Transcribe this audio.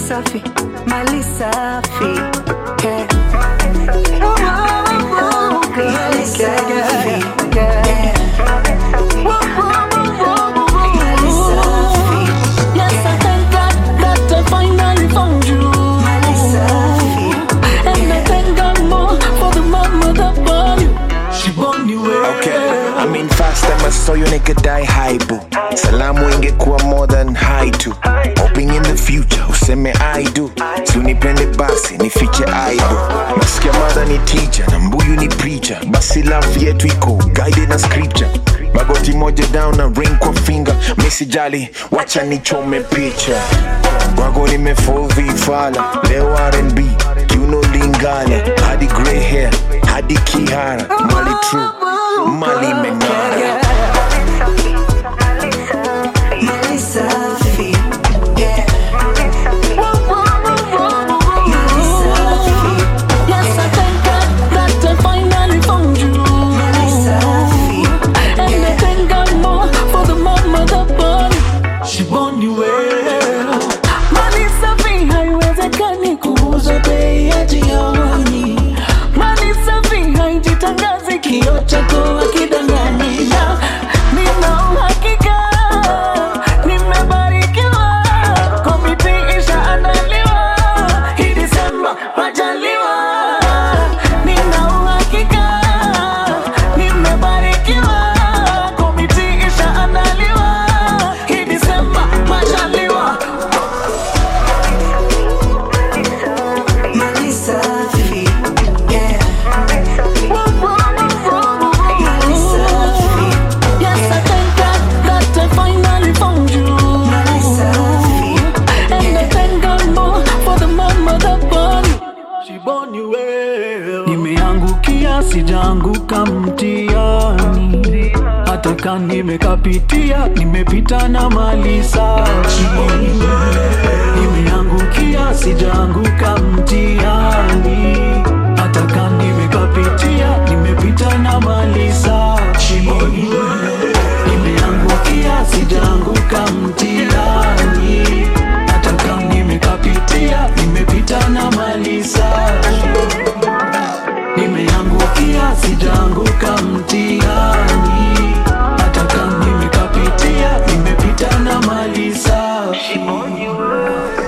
safi, mali safi. Yeah. Mali safi. Yeah. Mali safi. Yes, I thank God that I finally found you. Mali safi. And I thank God more for the mama that born you. She born you well. Okay, I mean fast time I saw you nigga die high boo. Salamu ingekuwa more than high to. Hoping in the future useme I do. Si unipende basi nifiche aibu. Nasikia mother ni teacher na mbuyu ni preacher. Basi love yetu iko guided na scripture. Magoti moja down na ring kwa finger. Misijali, wacha nichome picha. Wago nimefall vifala. Leo R&B, kiuno lingala. Hadi grey hair, hadi kihara. Mali true, mali meng'ara. Mali safi. Yeah. Mali safi. Yes, I thank God that I finally found you. Mali safi. And I thank God more for the mama that born you. She born you well. Mali safi haiwezekani kuuza bei ya jioni. Mali safi haijitangazi kioo chako hakidangani. Na nina uhakika nimebarikiwa. Komiti ishaandaliwa. Hii Disemba majaliwa. Nina uhakika nimebarikiwa. Komiti ishaandaliwa. Hii Disemba majaliwa. Mali safi. Yeah. Mali safi. Yes, I thank God that I finally found you. Mali safi. And I thank God more for the mama that born you. She born you well. Nimeangukia sijaanguka mtiani, hata kama nimekapitia, nimepita na mali safi. Nimeangukia sijaanguka mtiani, hata kama nimekapitia, nimepita na mali safi. Nimeangukia sijaanguka mtiani, hata kama nimekapitia, nimepita na mali safi. Nimeangukia sijaanguka mtiani, hata kama nimekapitia, nimepita na mali safi.